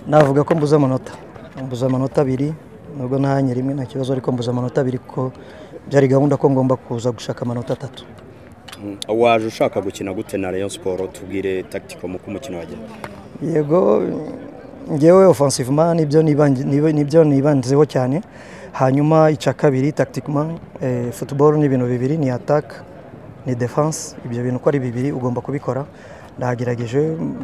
navuga ko mbuze amanota mbuze amanota abiri nubwo ntahanye rimwe nta kibazo ariko mbuze amanota abiri kuko byari gahunda ko ngomba kuza gushaka amanota atatu waje ushaka gukina gute na Rayon Sport tubwire tactical mu kumukino wagenda yego ngewe offensivement nibyo nibangi- nibe- nibyo nibanzeho cyane hanyuma icya kabiri tactiquement eh, football ni ibintu bibiri ni attack ni defense ibyo bintu uko ari bibiri ugomba kubikora ndagerageje mm,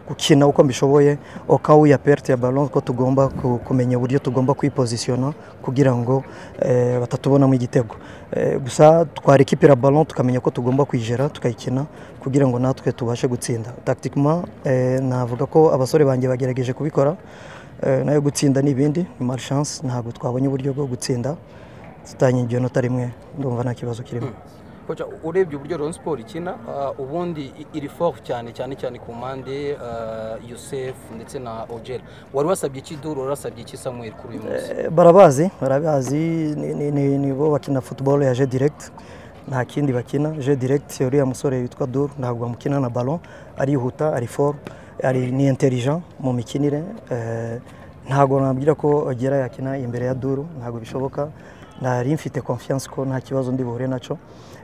gukina uko mbishoboye okawu ya perte ya ballon ko tugomba ku- kumenya uburyo tugomba kwipozisiyona kugira ngo eh, batatubonamo igitego Eh, gusa twarekipira ballon tukamenya ko tugomba kwijera tukayikina kugira ngo natwe tubashe gutsinda tactiquement eh, navuga ko abasore banjye bagerageje kubikora eh, nayo gutsinda n'ibindi ni malchance ntabwo twabonye uburyo bwo gutsinda tutanyigiye nota rimwe ndumva nta kibazo kirimo koca urebye uburyo Rayon Sport ikina ah, ubundi i- iri fort cyane cyane cyane ku mpande ah, Youssef ndetse na Ogera wari wasabye iki Duru wari wasabye iki Samuel kuri uyu munsi Eh, barabazi barabazi ni- ni- ni- ni bo bakina football ya je direct nta kindi bakina je direct uriya musore witwa dur ntabwo bamukina na ballon arihuta ari fort ari ni intelligent mu mikinire eh, ntabwo nabwira ko ogera yakina imbere ya duru ntabwo bishoboka nari mfite confiance ko nta kibazo ndi buhure nacyo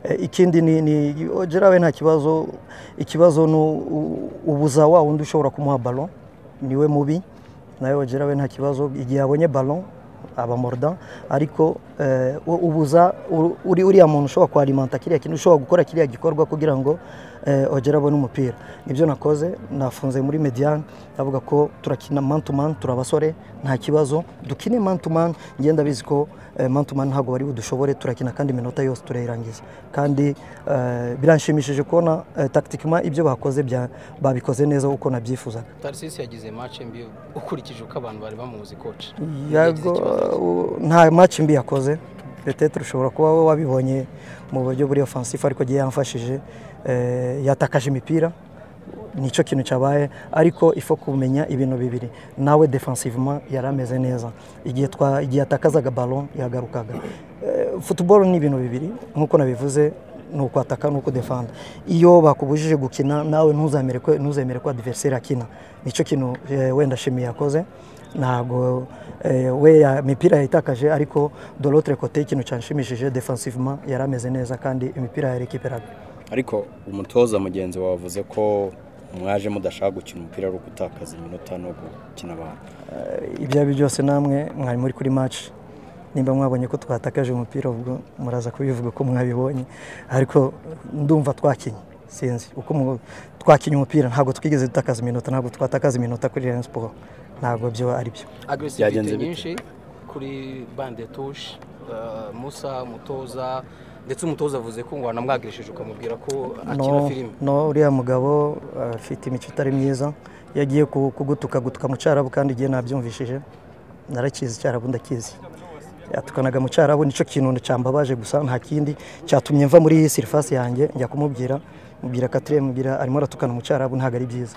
Eh, ikindi ni, ni ogera we nta kibazo ikibazo ni u- u- ubuza wa wundi ushobora kumuha ballon niwe mubi nawe wagira we nta kibazo igihe abonye ballon aba mordant ariko eh, u- ubuza u- uri uriya muntu ushobora kwalimanta kiriya kintu ushobora gukora kiriya gikorwa kugira ngo eh, ogere abone umupira nibyo nakoze nafunze muri mediane ndavuga ko turakina man to man turi abasore nta kibazo dukine man to man ngenda bizi ko eh, man to man ntabwo bari budushobore turakina kandi iminota yose turayirangiza kandi eh, biranshimishije kubona eh, tactiquement ibyo bakoze bya- babikoze neza uko nabyifuzaga Tarsis yagize match mbi ukurikije uko abantu bari bamuzi coach Yagize Yago ikibazo. u- nta match mbi yakoze petetre ushobora kuba wowe wabibonye mu buryo buri offensif ariko giye yamfashije eh, yatakaje imipira nicyo kintu cyabaye ariko ifo kumenya ibintu bibiri nawe defensivement yari ameze neza igihe twa igihe atakazaga ballon yagarukaga Eh, football ni ibintu bibiri nkuko nabivuze ni ukwataka ni ukudefanda iyo bakubujije gukina nawe ntuzemere ko ntuzemere ko adversary akina nicyo kintu eh, wenda shimi yakoze ntabwo eh, we ya- imipira yayitakaje ariko de l'autre côté ikintu cyanshimishije defensivement yari ameze neza kandi imipira yarekiperaga ariko umutoza mugenzi wawe avuze ko mwaje mudashaka gukina umupira ari ugutakaza iminota no gukina abantu ibyo ari byo byose namwe mwari muri kuri match nimba mwabonye ko twatakaje umupira ubwo muraza kubivuga ko mwabibonye ariko ndumva twakinye sinzi uko mu- twakinye umupira ntabwo twigeze dutakaza iminota ntabwo twatakaza iminota kuri Rayon Sport ntabwo byo ari byo Byagenze agresivite bite? nyinshi kuri bande touche ah, Musa umutoza ndetse umutoza avuze ko ngo wanamwagirisheje ukamubwira ko akina no, filime no uriya mugabo afite imico itari myiza iyo agiye ku- kugutuka gutuka mu cyarabu kandi igihe nabyumvishije narakizi icyarabu ndakizi yatukanaga mu cyarabu nicyo kintu cyambabaje gusa nta kindi cyatumye mva muri sirifasi yanjye njya kumubwira mubwira katire mubwira arimo aratukana mu cyarabu ntabwo ari byiza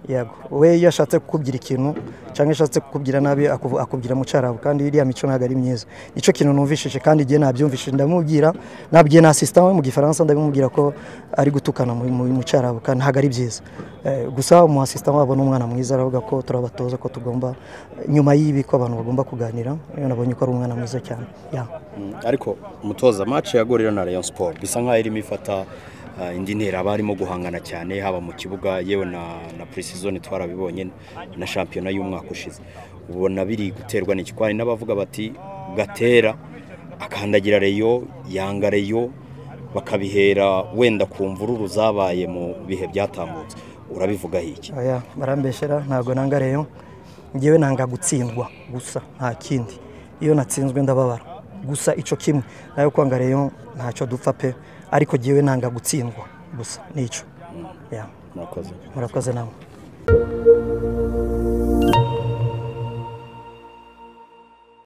yego we iyo ashatse kukubwira ikintu cyangwa ashatse kukubwira nabi akuvu- akubwira mu cyarabu kandi iriya mico ntabwo ari myiza nicyo kintu numvishije kandi igihe nabyumvishije ndamubwira nabwiye na asisita we mu gifaransa ndabimubwira ko ari gutukana mu- mu mu cyarabu kandi ntabwo ari byiza Eh, gusa umu asisita wabo ni umwana mwiza aravuga ko turabatoza ko tugomba nyuma y'ibi ko abantu bagomba kuganira iyo nabonye ko ari umwana mwiza cyane ya Mm, ariko umutoza match yagurira na Rayon Sport bisa nkaho irimo ifata ah, indi ntera abarimo guhangana cyane haba mu kibuga yewe na na pre-season twarabibonye na shampiyona y'umwaka ushize ubona biri guterwa n'iki kwari n'abavuga bati gatera akandagira Rayon yanga Rayon bakabihera wenda ku mvururu zabaye mu bihe byatambutse urabivugaho iki Oya, barambeshyera ntabwo nanga rero ngewe nanga gutsindwa gusa nta kindi iyo natsinzwe ndababara gusa icyo kimwe nayo kwanga rero ntacyo dupfa pe ariko ngewe nanga gutsindwa gusa nicyo Ya, murakoze murakoze namwe